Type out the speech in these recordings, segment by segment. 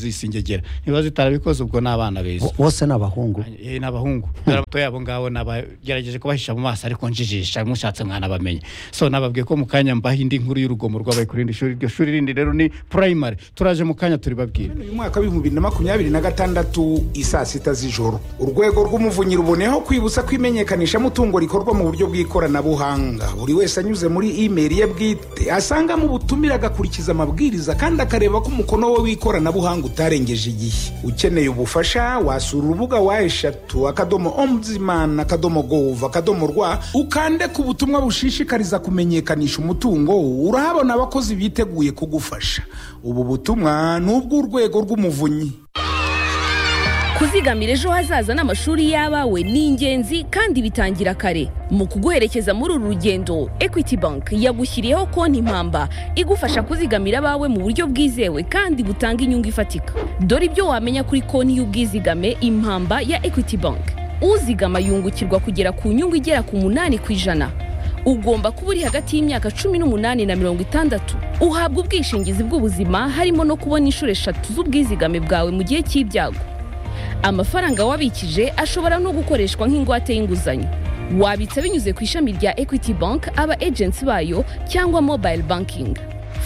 nzisingegera niba zitarabikoze ubwo ni abana beza bose ni abahungu Eh, ni abahungu bato yabo ngabo nabagerageje kubahisha mu maso ariko njijisha mushatse mwanabamenya so nababwiye ko mu kanya mbaha indi nkuru y'urugomo rwabaye kuri irindi shuri iryo shuri rindi rero ni primary turaje mu kanya turibabwira uyu mwaka w'ibihumbi na makumyabiri na gatandatu isaa sita z'ijoro urwego rw'umuvunyi ruboneyeho kwibutsa ko imenyekanishamutungo rikorwa mu buryo bw'ikoranabuhanga buri wese anyuze muri imeri ye bwite asangamo ubutumire agakurikiza amabwiriza kandi akareba ko umukono we w'ikoranabuhanga utarengeje igihe ukeneye ubufasha wasura urubuga wa eshatu akadomo ombudsman akadomo gov akadomo rwa ukande ku butumwa bushishikariza kumenyekanisha umutungo urahabona abakozi biteguye kugufasha ubu butumwa ni ubw'urwego rw'umuvunyi kuzigamira ejo hazaza n'amashuri y'abawe ni ingenzi kandi bitangira kare mu kuguherekeza muri uru rugendo equity bank yagushyiriyeho konti mpamba igufasha kuzigamira abawe mu buryo bwizewe kandi butanga inyungu ifatika dore ibyo wamenya kuri konti y'ubwizigame impamba ya equity bank uzigama yungukirwa kugera ku nyungu igera ku munani ku ijana ugomba kuba uri hagati y'imyaka cumi n'umunani na mirongo itandatu uhabwa ubwishingizi bw'ubuzima harimo no kubona inshuro eshatu z'ubwizigame bwawe mu gihe cy'ibyago amafaranga wabikije ashobora no gukoreshwa nk'ingwate y'inguzanyo wabitsa binyuze ku ishami rya equity bank aba agency bayo cyangwa mobile banking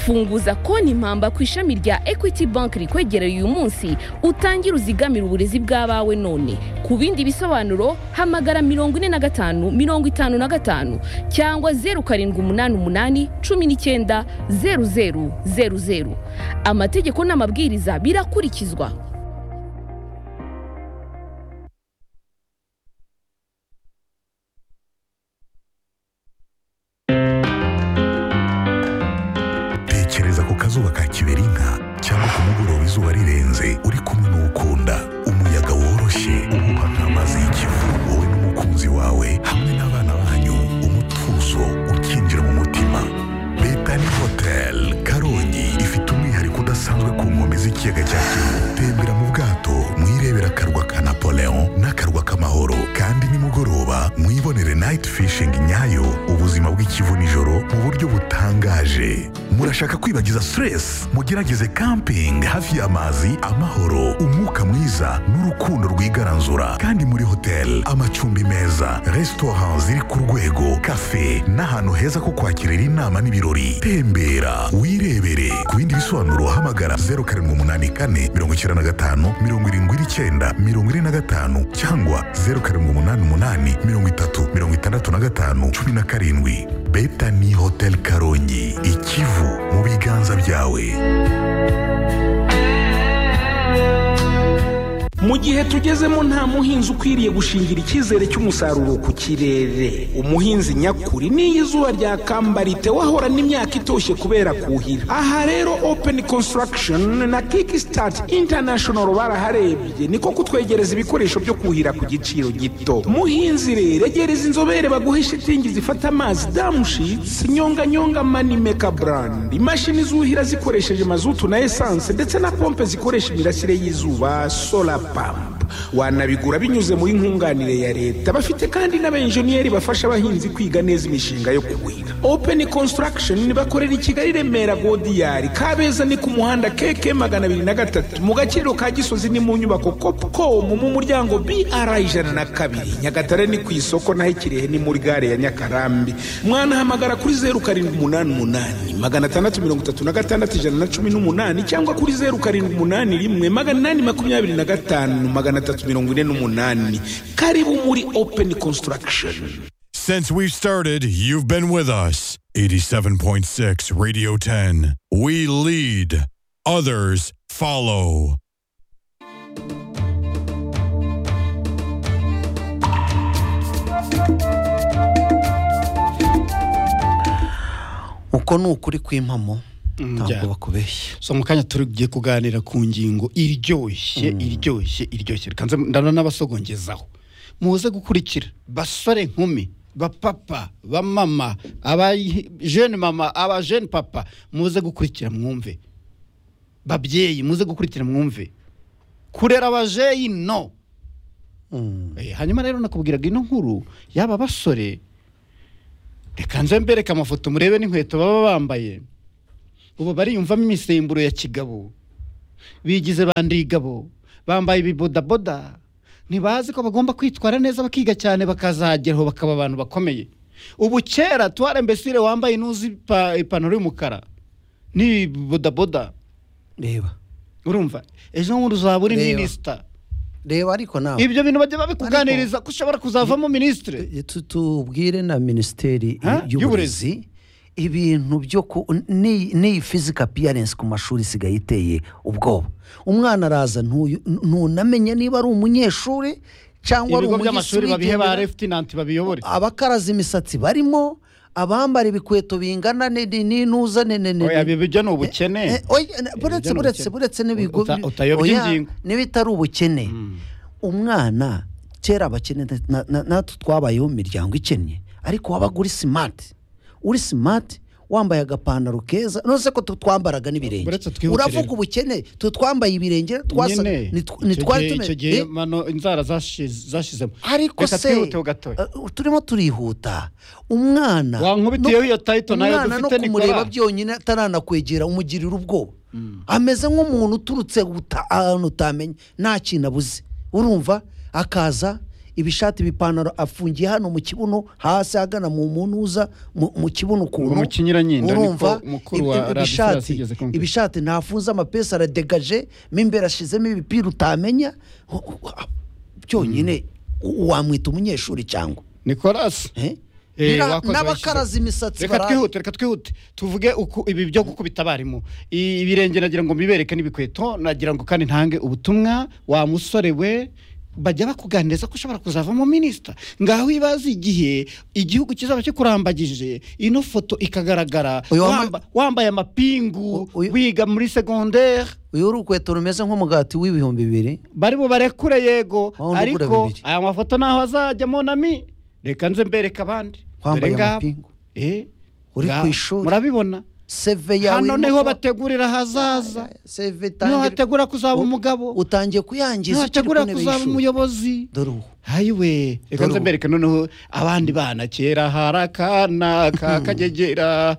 funguza konti mpamba ku ishami rya equity bank rikwegereye uyu munsi utangire uzigamire uburezi bw'abawe none ku bindi bisobanuro hamagara mirongo ine na gatanu mirongo itanu na gatanu cyangwa zeru karindwi umunani umunani cumi n'icyenda zeru zeru zeru zeru amategeko n'amabwiriza birakurikizwa tekereza ku kazuba ka kiberinka cyangwa ku mugoroba izuba rirenze uri kumwe n'ukunda umuyaga woroshye uhuha nk'amazi y'ikivu wowe n'umukunzi wawe hamwe n'abana banyu umutuzo ukinjira mu mutima betani hoteli karongi ifite umwihariko udasanzwe ku nkombe z'ikiyaga cya kivu tembera mu bwato mwirebera akarwa ka napoleon n'akarwa k'amahoro kandi nimugoroba mwibonere nayiti fishingi nyayo ubuzima bw'ikivu nijoro mu buryo butangaje murashaka kwibagiza stress mugerageze camping hafi y'amazi amahoro umwuka mwiza n'urukundo rwigaranzura kandi muri hoteli amacumbi meza resitora ziri ku rwego kafe n'ahantu heza ko kwakirira inama n'ibirori tembera wirebere ku bindi bisobanuro hamagara 0784 95 79 95 cyangwa 0788 30 65 17 betani hotel karongi ikivu mu biganza byawe mu gihe tugezemo nta muhinzi ukwiriye gushingira icyizere cy'umusaruro ku kirere umuhinzi nyakuri n'iyo izuba ryakambara wahorana imyaka itoshye kubera kuhira aha rero open construction na kickstart international baraharebye niko kutwegereza ibikoresho byo kuhira ku giciro gito muhinzi rero egereza inzobere baguhe shitingi zifata amazi damushitsi nyonganyonga manimeka brand imashini zuhira zikoresheje mazutu na esanse ndetse na pompe zikoresha imirasire y'izuba solar pump wanabigura binyuze muri nkunganire ya leta bafite kandi n'abenjeniyeri bafasha abahinzi kwiga neza imishinga yo kuhira open construction bakorera i kigali remera godiyari kabeza ni ku muhanda keke magana abiri na gatatu mu gaciro ka gisozi ni mu nyubako copcom mu muryango br ijana na kabiri nyagatare ni ku isoko naho ikirehe ni muri gare ya nyakarambi mwanahamagara kuri zeru karindwi umunani umunani magana atandatu mirongo itatu na gatandatu ijana na cumi n'umunani cyangwa kuri zeru karindwi umunani rimwe magana inani makumyabiri na gatanu magana atatu mirongo ine n'umunani karibu muri open construction Since we started, you've been with us. 87.6 Radio 10. We lead, others follow. uko ni ukuri kw'impamo ntabwo njya. bakubeshya so mu kanya tugiye kuganira ku ngingo iryoshye iryoshye iryoshye reka nze ndana n'abasogongezaho muze gukurikira basore nkumi bapapa bamama abajene mama abajene papa muze gukurikira mwumve babyeyi muze gukurikira mwumve kurera abajeyi no Eh, hanyuma rero nakubwiraga ino nkuru y'aba basore reka nze mbereke amafoto murebe n'inkweto baba bambaye ubu bariyumvamo imisemburo ya kigabo bigize bandigabo bambaye ibibodaboda ntibazi ko bagomba kwitwara neza bakiga cyane bakazageraho bakaba abantu bakomeye ubu kera tuware mbesire wambaye inuzi ipa- ipantaro y'umukara n'ibodaboda reba urumva ejo bundi uzaba uri Reba. minisita reba ariko nawe ibyo bintu bajya babikuganiriza ko ushobora kuzavamo minisitiri Eh, tu- tubwire na minisiteri Ha? y'uburezi ibintu byo ku n'iyi n'iyi physical appearance ku mashuri isigaye iteye ubwoba umwana araza ntuyu- ntunamenye niba ari umunyeshuri cyangwa ari ibigo umugisi by'amashuri babihe ba wigendera. refutinanti babiyobore abakaraza imisatsi barimo abambara ibikweto bingana ni- ni- n'inuza ni- ni- ni- Oya, ibi bijya ni ubukene. Eh, oya, na- Ibi buretse bijya ni buretse ubukene. buretse n'ibigo Uta- bi- utayobya oya, ingingo. n'ibitari ubukene umwana kera abakene na- na- natwe twabayeho mu miryango ikennye ariko wabaga uri simati uri simati wambaye agapantaro keza nose ko tu- twambaraga n'ibirenge Buretse twibukire- uravuga ubukene twe twambaye ibirenge twasa Nyine, nitw- icyo nitwari gihe- tume- icyo gihe Eh? mano inzara zashize- zashizemo ariko Reka se twihute ho gatoya eh, turimo turihuta umwana Wankubitiyeho no- iyo title nayo umwana no dufite, Nicolas. kumureba byonyine ataranakwegera umugirira ubwoba ameze nk'umuntu uturutse uta- ahantu utamenya nta kintu abuze urumva akaza ibishati ibipantaro afungiye hano mu kibuno hasi agana mu munuza mu mu kibuno ukuntu mu kinyuranyindo, urumva niko mukuru wa ibi- Radio ibi- Furasi ibishati yigeze kumbwira. ibishati ntafunze amapesi aradegaje mo imbere ashyizemo ibipira utamenya Ho- ho- ho- byonyine u- wamwita umunyeshuri cyangwa nikolasi eh? Eh, Bira- wakoze n'abakaraza wishyura. imisatsi reka baraye. twihute reka twihute tuvuge uku ibi byo gukubita abarimu I- ibirenge nagira ngo mbibereke n'ibikweto nagira ngo kandi ntange ubutumwa wa musore we bajya bakuganiriza ko ushobora kuzavamo minisita ngaho ibaze igihe igihugu kizaba kikurambagije ino foto ikagaragara Uyu wambaye- wamba- wambaye amapingu U- uyu- wiga muri segondere uyu uri urukweto rumeze nk'umugati w'ibihumbi bibiri bari bubarekure yego Waba unagura ariko bibiri. aya mafoto ntaho azajyamo nami reka nze mbereka abandi Dore Wambaye ngaba. amapingu. Eh, Uri ngaho. ku ishuri. murabibona seve yawe hano irimo niho ko- bategurira ahazaza seve niho tangira- hategura kuzaba U- umugabo utangiye kuyangiza niho ukiri ku hategura ntebe kuzaba y'ishuri. umuyobozi dore ubu hayiwe reka nze ubu. mbereke noneho abandi bana kera hari akana kakagegera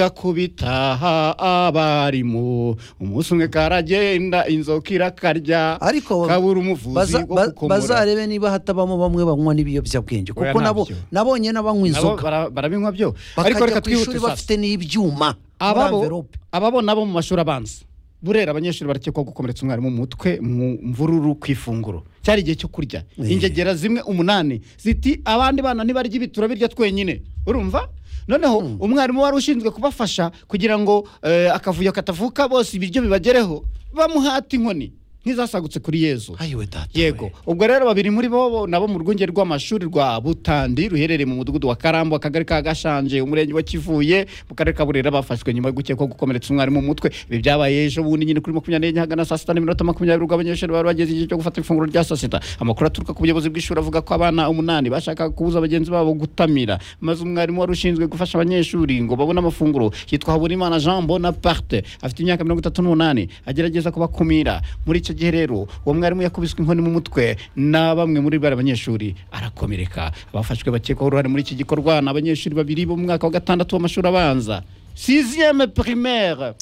kagakubita ha- abarimu umunsi umwe karagenda inzoka irakarya ariko kabura umuvuzi baza- wo ba- gukomora bazarebe niba hatabamo bamwe banywa n'ibiyobyabwenge Oya, kuko nabo ntabyo. nabonye n'abanywa nabo inzoga bara- barabinywa byo ariko bakajya reka ku ishuri twihute sasa bafite n'ibyuma muri ababo amverope. ababo nabo mu mashuri abanza burera abanyeshuri barakekwaho gukomeretsa umwarimu mu mutwe mu mvururu ku ifunguro cyari igihe cyo kurya Eh. ingegera zimwe umunani ziti abandi bana ntibarya ibi turabirya twenyine urumva noneho umwarimu wari ushinzwe kubafasha kugira ngo eh, akavuyo katavuka bose ibiryo bibagereho bamuhata inkoni nk'izasagutse kuri yezu ayiwe data yego ubwo rero babiri muri bo bo nabo mu rwunge rw'amashuri rwa butandi ruherereye mu mudugudu wa karambo akagari ka gashanje umurenge wa kivuye mu karere ka burera bafashwe nyuma yo gukekwaho gukomeretsa umwarimu mu mutwe ibi byabaye ejo bundi nyine kuri makumyabiri n'enye hagana saa sita n'iminota makumyabiri ubwo abanyeshuri bari bageze igihe cyo gufata ifunguro rya saa sita amakuru aturuka ku buyobozi bw'ishuri avuga ko abana umunani bashakaga kubuza bagenzi babo gutamira maze umwarimu wari ushinzwe gufasha abanyeshuri ngo babone amafunguro yitwa haburimana jean bonaparte afite imyaka mirongo itatu n'umunani agerageza kubakumira muri icyo gihe rero uwo mwarimu yakubiswe inkoni mu mutwe na bamwe muri bari abanyeshuri arakomereka abafashwe bakekwaho uruhare muri iki gikorwa ni abanyeshuri babiri bo mu mwaka wa gatandatu w'amashuri abanza siziyeme primaire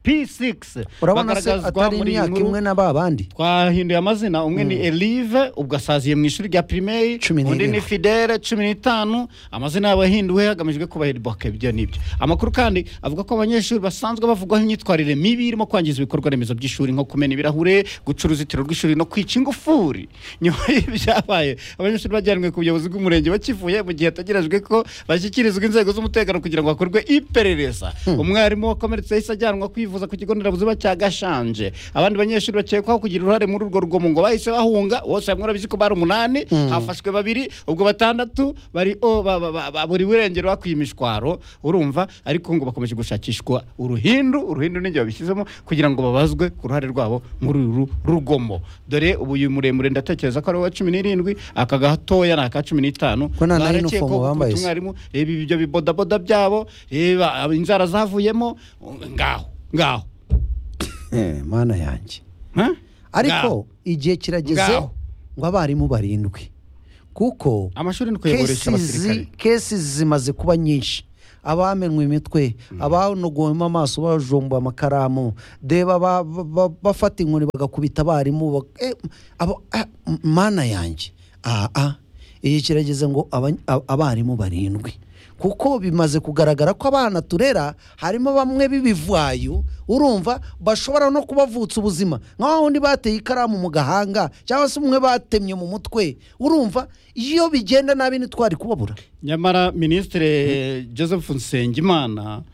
p6 urabona se atari imyaka imwe na ba bandi twahinduye amazina umwe ni elive ubwo asaziye mu ishuri rya pirimeri Cumi undi n'irindwi. ni fidele cumi n'itanu amazina yabo yahinduwe hagamijwe kubahiriboka ibyo n'ibyo amakuru kandi avuga ko abanyeshuri basanzwe bavugwaho imyitwarire mibi irimo kwangiza ibikorwa remezo by'ishuri nko kumena ibirahure guca uruzitiro rw'ishuri no kwica ingufuri nyuma y'ibyabaye abanyeshuri bajyanwe ku buyobozi bw'umurenge wa kivuye mu gihe hategerejwe ko bashyikirizwa inzego z'umutekano kugira ngo hakorwe iperereza umwarimu wakomeretse yahise ajyanwa kwivuza ku kigo nderabuzima cya gashanje abandi banyeshuri bakekwaho kugira uruhare muri urwo rugomo ngo bahise bahunga bose hamwe urabizi ko bari umunani hafashwe babiri ubwo batandatu bari o ba- ba- ba- ba- buri burengero bakwiye imishwaro urumva ariko ngo bakomeje gushakishwa uruhindu uruhindu n'igihe babishyizemo kugira ngo babazwe ku ruhare rwabo muri uru rugomo dore ubu uyu muremure ndatekereza ko ari uwa cumi n'irindwi aka gatoya ni aka cumi n'itanu Ko nta na Barakekwaho uniform gukubita bambaye se. umwarimu reba ibyo bibodaboda byabo reba inzara zavuyemo ngaho ngaho Eh, mana yanjye Ha? ariko Ngaho. igihe kirageze Ngaho. ngo abarimu barindwi kuko amashuri ni kuyaboresha kesizi abasirikare kesizi zimaze kuba nyinshi abamenwe imitwe abanogowemo amaso bajomba amakaramu deba ba- ba- ba- bafata inkoni bagakubita abarimu bak- eh, abo- ah, m- mana yanjye aha iyi kirageze ngo abany- ab- abarimu barindwi kuko bimaze kugaragara ko abana turera harimo bamwe b'ibivayo urumva bashobora no kubavutsa ubuzima nk'aho undi bateye ikaramu mu gahanga cyangwa se umwe batemye mu mutwe urumva iyo bigenda nabi ntitwari kubabura nyamara minisitiri joseph nsengimana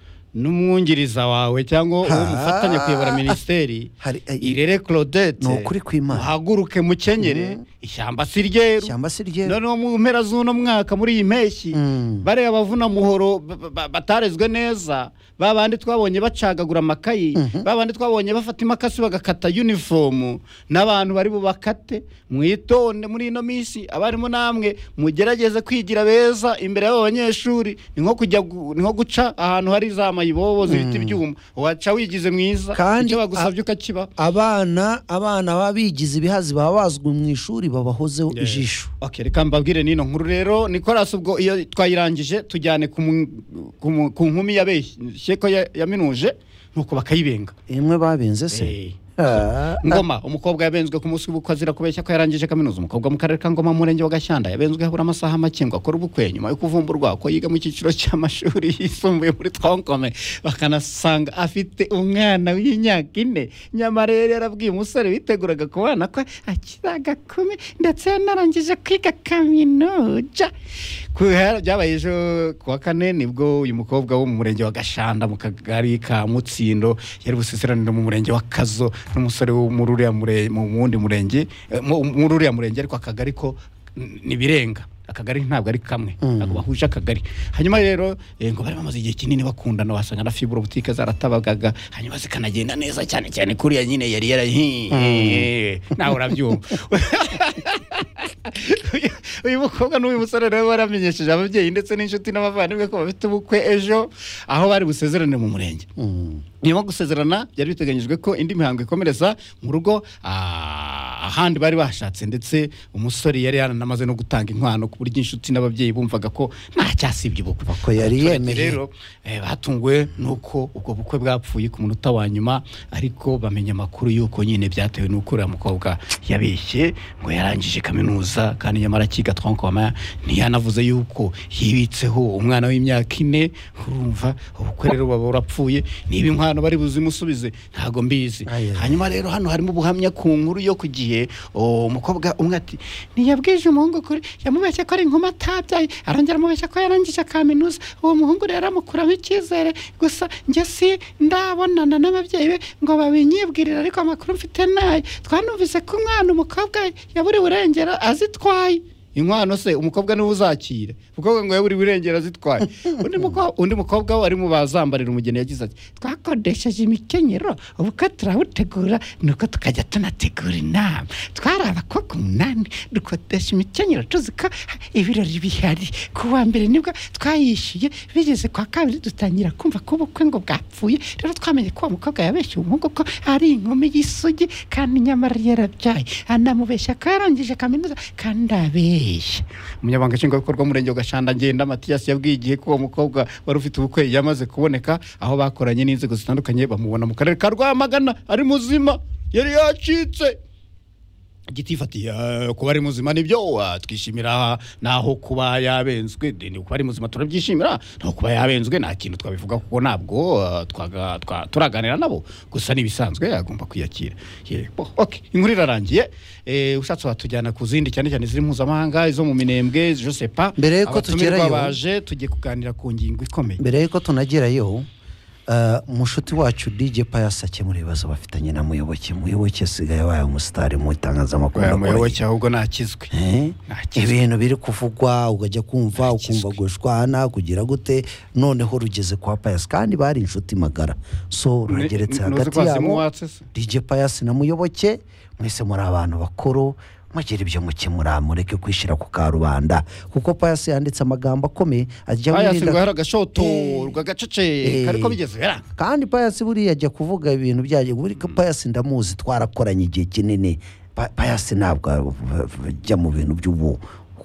n'umwungiriza wawe cyangwa uwo mufatanya kuyobora minisiteri Hari- eh, irere claudette ni ukuri kw'Imana. muhaguruke mukenyere ishyamba si ryeru Ishyamba si ryeru. noneho mu mpera z'uno mwaka muri iyi mpeshyi Mm. bariya abavuna muhoro ba- ba- ba- batarezwe neza ba bandi twabonye bacagagura amakayi ba bandi twabonye bafata imakasi bagakata unifomu n'abantu bari bubakate mwitonde muri ino minsi abarimu namwe mugerageze kwigira beza imbere y'abo banyeshuri ni nko kujya gu- ni nko guca ahantu hari za mayibobo zibiti ibyuma waca wigize mwiza Kandi icyo bagusabye ukakiba abana abana baba bigize ibihazi baba bazwi mu ishuri babahozeho ijisho Okay, reka mbabwire n'ino nkuru rero Nicolas ubwo iyo twayirangije tujyane ku mu- ku mu- ku nkumi yabeshye ko ya- yaminuje nuko bakayibenga imwe babenze se Eh. Ah, ngoma umukobwa yabenzwe ku munsi w'ubukwe azira kubeshya ko yarangije kaminuza umukobwa mu karere ka ngoma mu murenge wa gashyanda yabenzwe habura amasaha make ngo akore ubukwe nyuma yo kuvumburwa ko yiga mu cyiciro cy'amashuri yisumbuye muri twonkome bakanasanga afite umwana w'imyaka ine nyamara yari yarabwiye umusore witeguraga kubana ko akiri agakumi ndetse yanarangije kwiga kaminuza Kuhera- byabaye ejo ku wa kane nibwo uyu mukobwa wo mu murenge wa gashanda mu kagari ka mutsindo yari buseseranire mu murenge wa kazo n'umusore wo muri uriya mure- mu wundi murenge eh, mu- muri uriya murenge ariko akagari ko n- ni birenga akagari ntabwo ari kamwe ntabwo bahuje akagari hanyuma rero eh, ngo bari bamaze igihe kinini bakundana wasanga na fibro butike zaratabagaga hanyuma zikanagenda neza cyane cyane kuriya nyine yari yara hi- hi- nawe urabyumva Uyu- uyu mukobwa n'uyu musore rero baramenyesheje ababyeyi ndetse n'inshuti n'abavandimwe ko bafite ubukwe ejo aho bari busezerane mu murenge nyuma yo gusezerana byari biteganyijwe ko indi mihango ikomereza mu rugo ah, ahandi bari bashatse ndetse umusore yari yaranamaze no gutanga inkwano ku buryo inshuti n'ababyeyi bumvaga ko ntacyasibye ubukwe Ko yari Abaturage yemeye. rero eh, batunguwe nuko ubwo bukwe bwapfuye ku munota wa nyuma ariko bamenya amakuru y'uko nyine byatewe n'uko uriya mukobwa yabeshye ngo yarangije kaminuza kandi nyamara akiga twankoma ntiyanavuze y'uko yibitseho umwana w'imyaka ine urumva ubukwe rero baba burapfuye niba inkwano bari buzimusubize ntago mbizi Aye. hanyuma rero hano harimo ubuhamya ku nkuru yo ku gihe oh, umukobwa umwe ati ntiyabwije umuhungu kuri yamubeshye ko ari inkumi atabyaye arongera amubeshya ko yarangije kaminuza uwo muhungu rero amukuramo icyizere gusa njye si ndabonana n'ababyeyi be ngo babinyibwirire ariko amakuru mfite nayo twanumvise ko umwana umukobwa yaburiwe urengero azitwaye inkwano se umukobwa niwe uzakira umukobwa ngo yaburi burengera zitwaye undi muko- undi mukobwa we ari mu bazambarira umugeni yagize ati twakodesheje imikenyero ubukwe turabutegura nuko tukajya tunategura inama twari abakobwa umunani dukodesha imikenyero tuzi ko ibirori bihari ku wa mbere nibwo twayishyuye bigeze kwa kabiri dutangira kumva ko ubukwe ngo bwapfuye rero twamenye ko uwo mukobwa yabeshye umuhungu ko ari inkumi y'isugi kandi nyamara yarabyaye anamubeshya ko yarangije kaminuza kandi abeshya umunyamabanga nshingwabikorwa w'umurenge wa gashanda ngenda matiyasi yabwiye igihe ko uwo mukobwa wari ufite ubukwe yamaze kuboneka aho bakoranye n'inzego zitandukanye bamubona mu karere ka rwamagana ari muzima yari yacitse gitifatiye eh, kuba ari muzima nibyo wa, twishimira naho kuba yabenzwe de, ni kuba ari muzima turabyishimira naho kuba yabenzwe nta kintu twabivuga kuko ntabwo eh, twaga- twa- turaganira nabo gusa n'ibisanzwe agomba kwiyakira Ye, bo, okay, inkuru irarangiye Eh, ushatse watujyana ku zindi cyane cyane ziri mpuzamahanga izo mu minembwe je sais pas Mbere yuko Abatumirwa tugerayo- baje tugiye kuganira ku ngingo ikomeye mbere y'uko tunagerayo ah, umushuti wacu DJ Pius akemura ibibazo bafitanye na muyoboke muyoboke asigaye abaye umusitari mu itangazamakuru Oya, akora muyoboke ahubwo nakizwe Eh? nakizwe ibintu biri kuvugwa ukajya kumva ukumva gushwana kugira gute noneho rugeze kwa payasi kandi bari inshuti magara so rurageretse Ni- ni- hagati nuzi kwa yabo Simuwatse se? dj payasi na muyoboke mwese muri abantu bakuru mugire ibyo mukemura mureke kwishyira ku karubanda kuko payasi yanditse amagambo akomeye ajya Pius wirinda- ngo hari agashoto Eh. rwagacece Eh. kari ko bigeze biranga kandi payasi buriya ajya kuvuga ibintu byaje buri ko payasi ndamuzi twarakoranye igihe kinini Pa- payasi ntabwo ajya mu bintu by'ubu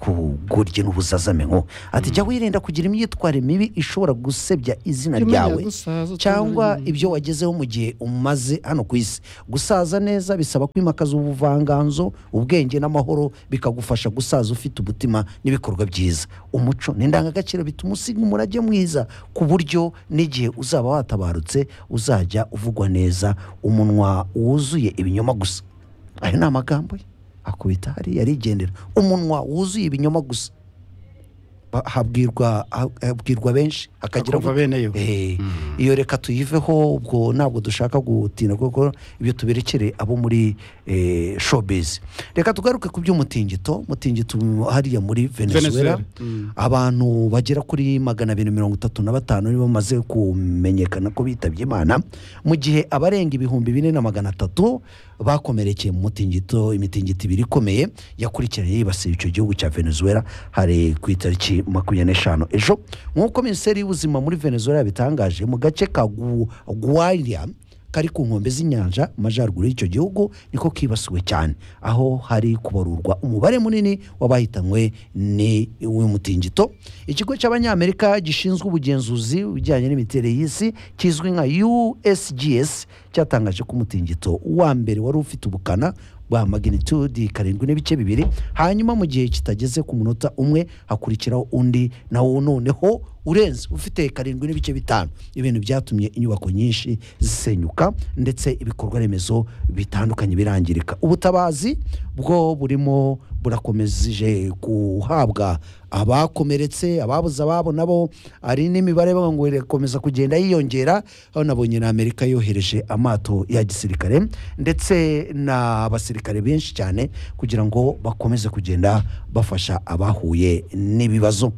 kugoryi n'ubuzazame nko ati jya wirinda kugira imyitwarire mibi ishobora gusebya izina Jya umenya ryawe gusaza, cyangwa utunganye. ibyo wagezeho mu gihe umaze hano ku isi gusaza neza bisaba kwimakaza ubuvanganzo ubwenge n'amahoro bikagufasha gusaza ufite umutima n'ibikorwa byiza umuco ni indangagaciro bituma usiga umurage mwiza ku buryo n'igihe uzaba watabarutse uzajya uvugwa neza umunwa wuzuye ibinyoma gusa ayo ni amagambo ye akubita hariya arigendera umunwa wuzuye ibinyoma gusa Ba- habwirwa ha- habwirwa benshi hakagira Akumva ngo- bene yo. Eh, iyo reka tuyiveho ubwo ntabwo dushaka gutinda kuko ibyo tuberekere abo muri eh, showbiz reka tugaruke ku by'umutingito umutingito hariya muri Venezuela. venezuela Mm. abantu bagera kuri magana abiri mirongo itatu na batanu nibo bamaze kumenyekana ko bitabye imana mu gihe abarenga ibihumbi bine na magana atatu bakomerekeye mu mutingito imitingito ibiri ikomeye yakurikiranye yibasiye icyo gihugu cya venezuela hari ku itariki makumyabiri n'eshanu ejo nk'uko minisiteri y'ubuzima muri venezuela yabitangaje mu gace ka Gu- guaria kari ku nkombe z'inyanja mu majyaruguru y'icyo gihugu niko kibasiwe cyane aho hari kubarurwa umubare munini w'abahitanwe ni uw'umutingito ikigo cy'abanyamerika gishinzwe ubugenzuzi ibijyanye n'imiterere y'isi kizwi nka usgs cyatangaje ko umutingito wa mbere wari ufite ubukana bwa magnitude karindwi n'ibice bibiri hanyuma mu gihe kitageze ku munota umwe hakurikiraho undi nawo noneho urenze ufite karindwi n'ibice bitanu ibintu byatumye inyubako nyinshi zisenyuka ndetse ibikorwa remezo bitandukanye birangirika ubutabazi bwo burimo burakomeje guhabwa abakomeretse ababuze ababo nabo hari n'imibare bavuga ngo irakomeza kugenda yiyongera aho nabonye na amerika yohereje amato ya gisirikare ndetse n'abasirikare benshi cyane kugira ngo bakomeze kugenda bafasha abahuye n'ibibazo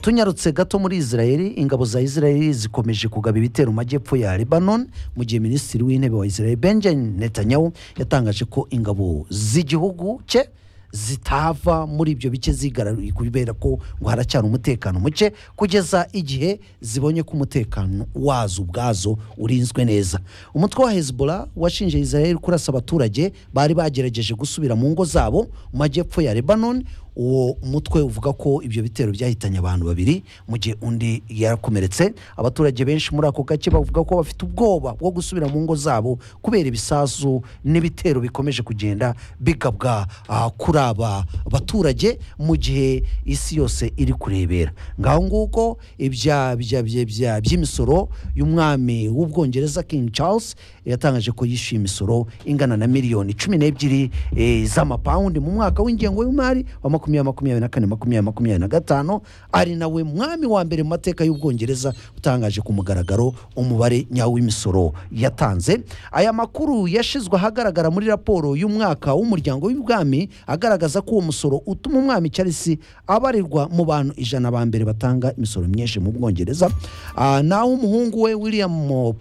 tunyarutse gato muri israel ingabo za israel zikomeje kugaba ibitero mu majyepfo ya lebanon mu gihe minisitiri w'intebe wa israel benjamin netanyahu yatangaje ko ingabo z'igihugu cye zitava muri ibyo bice zigarariye kubera ko ngo haracyari umutekano muke kugeza igihe zibonye ko umutekano wazo ubwazo urinzwe neza umutwe wa hezbollah washinje israel kurasa abaturage bari bagerageje gusubira mu ngo zabo mu majyepfo ya lebanon uwo mutwe uvuga ko ibyo bitero byahitanye abantu babiri mu gihe undi yarakomeretse abaturage benshi muri ako gace bavuga ko bafite ubwoba bwo gusubira mu ngo zabo kubera ibisasu n'ibitero bikomeje kugenda bigabwa ah, kuri aba baturage mu gihe isi yose iri kurebera ngaho nguko ibya bya- bya- bya- by'imisoro y'umwami w'ubwongereza king charles yatangaje ko yishyuye imisoro ingana na miliyoni cumi n'ebyiri eh, z'amapawundi mu mwaka w'ingengo y'imari wa makumyabiri makumyabiri na kane makumyabiri makumyabiri na gatanu ari nawe mwami wa mbere mu mateka y'ubwongereza utangaje ku mugaragaro umubare nyawo w'imisoro yatanze aya makuru yashizwe ahagaragara muri raporo y'umwaka w'umuryango w'ibwami agaragaza ko uwo musoro utuma umwami Charles abarirwa mu bantu ijana ba mbere batanga imisoro myinshi mu bwongereza Ah, naho umuhungu we william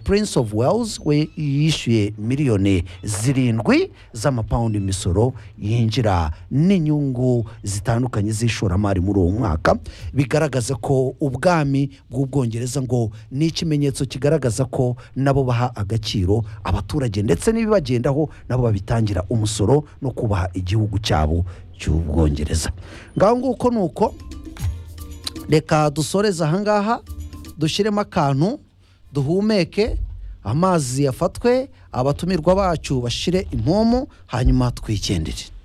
prince of wales we yishyuye miliyoni zirindwi z'amapawundi imisoro yinjira n'inyungu zitandukanye z'ishoramari muri uwo mwaka bigaragaza ko ubwami bw'ubwongereza ngo ni ikimenyetso kigaragaza ko nabo baha agaciro abaturage ndetse n'ibibagendaho nabo babitangira umusoro no kubaha igihugu cyabo cy'ubwongereza ngaho nguko ni uko reka dusoreze ahangaha dushyiremo akantu duhumeke amazi yafatwe abatumirwa bacu bashire impomu hanyuma twigendere